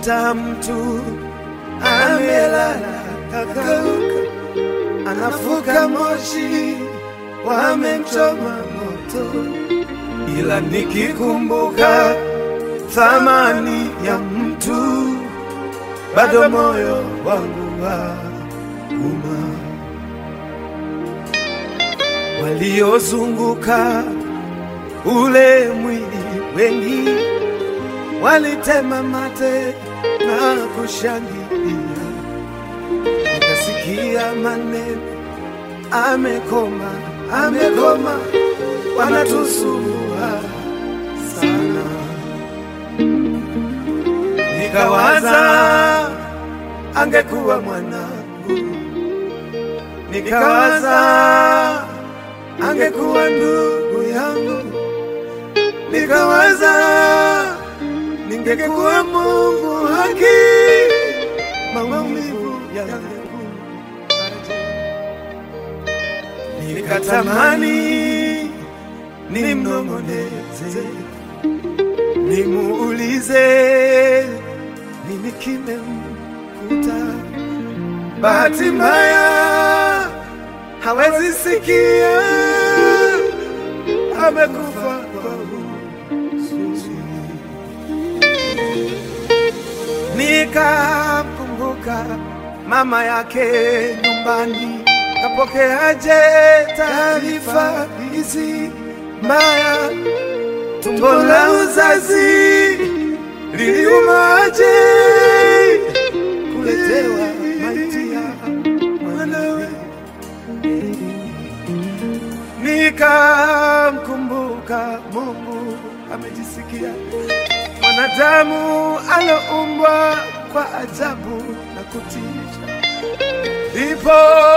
Unakuta mtu amelala kakauka, anafuka moshi, wamemchoma moto, ila nikikumbuka thamani ya mtu, bado moyo wangu wa uma. Waliozunguka ule mwili wengi walitema mate na kushangilia, nikasikia maneno, amekoma, amekoma, wanatusumbua sana. Nikawaza angekuwa mwanangu, nikawaza angekuwa ndugu yangu, nikawaza ningekuwa Mungu haki, maumivu yangekuwaje? Nikatamani nimnong'oneze, nimuulize nini kimemkuta. Bahati mbaya hawezi sikia, amekufa kwa huzuni. Nikamkumbuka mama yake nyumbani, kapokeaje taarifa hizi mbaya? Tumbo la uzazi liliumaje kuletewa maiti ya mwanawe? Nikamkumbuka Mungu amejisikia mwanadamu aloumbwa kwa ajabu na kutisha, ndipo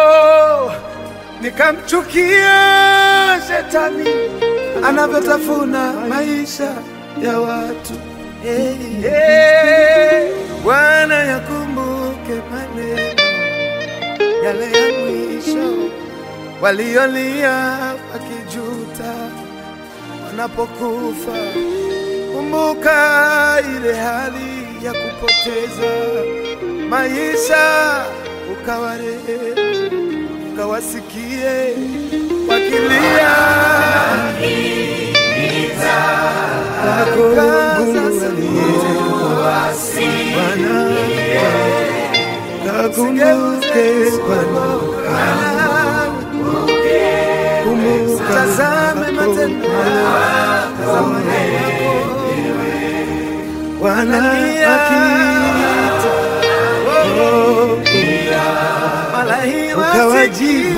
nikamchukia shetani anavyotafuna maisha ya watu. Hey, hey, Bwana yakumbuke maneno yale ya mwisho waliolia wakijuta wanapokufa. Kumbuka ile hali ya kupoteza maisha, ukawarehemu, ukawasikie wakilia Kakumbuke Bwana, kumbuka, tazame matendo yako Bwana akiita ukawajibu,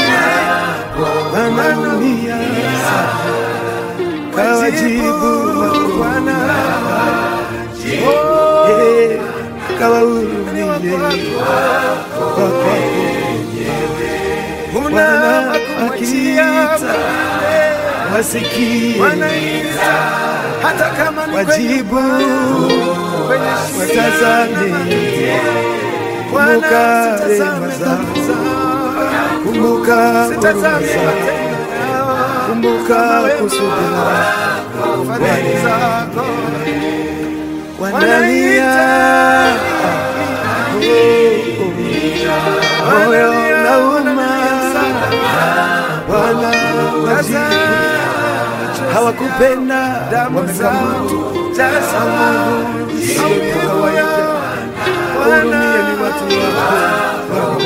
Bwana dunia kawajibu Bwana Eh, kawahurumie kwa kwako Bwana akiita wasikie hata kama ni wajibu watazame, kumbuka rehema zako, kumbuka huruma zako, kumbuka kusudi lako Bwana. Wanalia moyo nauma, Bwana wajibu hawakupenda wamekamatu sio kawaida. Hurumia ni watu wako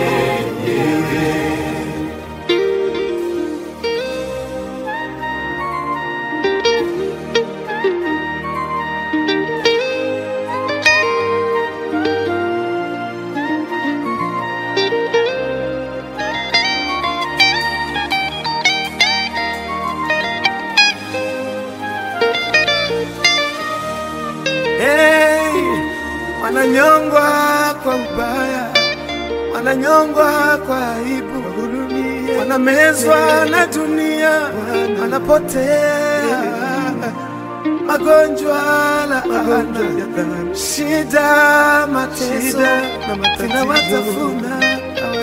Hey, wananyongwa kwa ubaya, wananyongwa kwa aibu, wanamezwa na dunia, wanapotea magonjwa, laana, shida, mateso zinawatafuna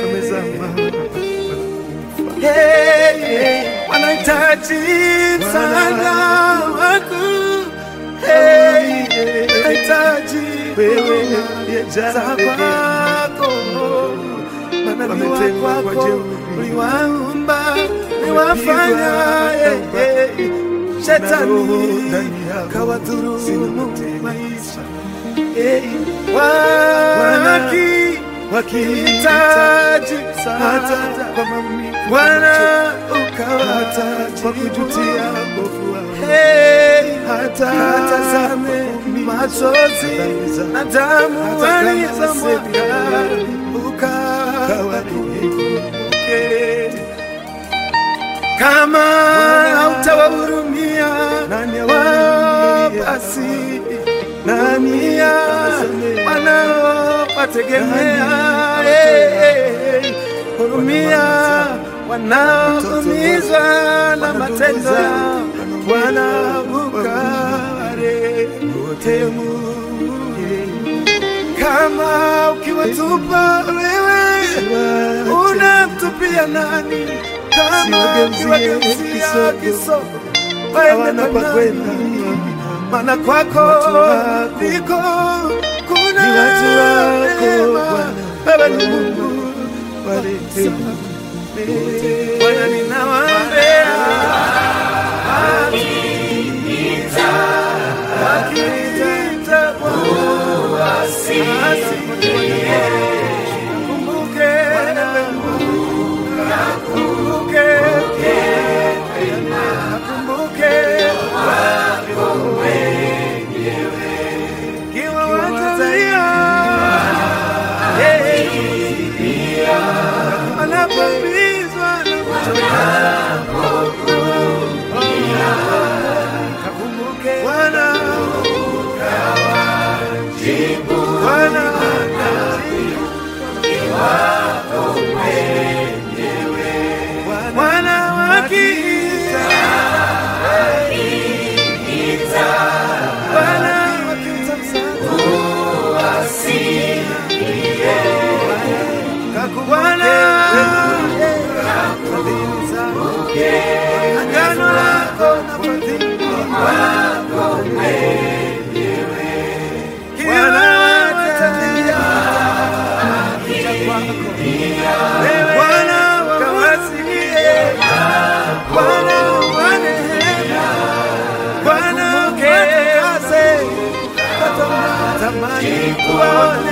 Hey, hey, wanahitaji msaada wako Hey, wanahitaji wewe uliyejaa za rehema. kwako manabii Wametengwa kwa wako jeuri. uliwaumba uliwafanya Wamepigwa eh, eh, na roho shetani ndani yao. Sina kawadhurumu tena. maisha Eh, waki wakihitaji hitaji hata msaada kwa maumivu Bwana hata kwa ukawataji kujutia mbovu wao. Hey, Hata katazame kwa machozi dhambi zao. na damu Hata kama walizomwaga Kawarehemu. ukawakumbuke. Kama hautawahurumia Nani awahurumiye? basi Nani ya awasamehe? wanaowategemea Nani Eh, eh, eh. hurumia wanaoumizwa na Wana ndugu matendo zao, yao wana wanaukaware kama ukiwatupa wewe unamtupia nani kama Siwageuzie ukiwageuzia kisogo. kisogo Hawana waende pa kwa kwenda. nani? maana kwako Watu wako. ndiko kuna Ni watu wako, neema. Bwana. Wewe ni Mungu Warehemu. Bwana ninawaambia wakiniita Bwana, asikumbuke. Kumbuke. Kumbuke. Kiwa watalia, eh, wanapoumizwa na kuchoka. Kakumbuke. Bwana. Bwana. Bwana wakiita. Bwana wakiita msaada. Bwana, fadhili zako, agano lako na fadhili wako kila watalia kuja kwako. Wewe Bwana kawasikie, Bwana wa rehema, Bwana ukatakase, tamani kuwaona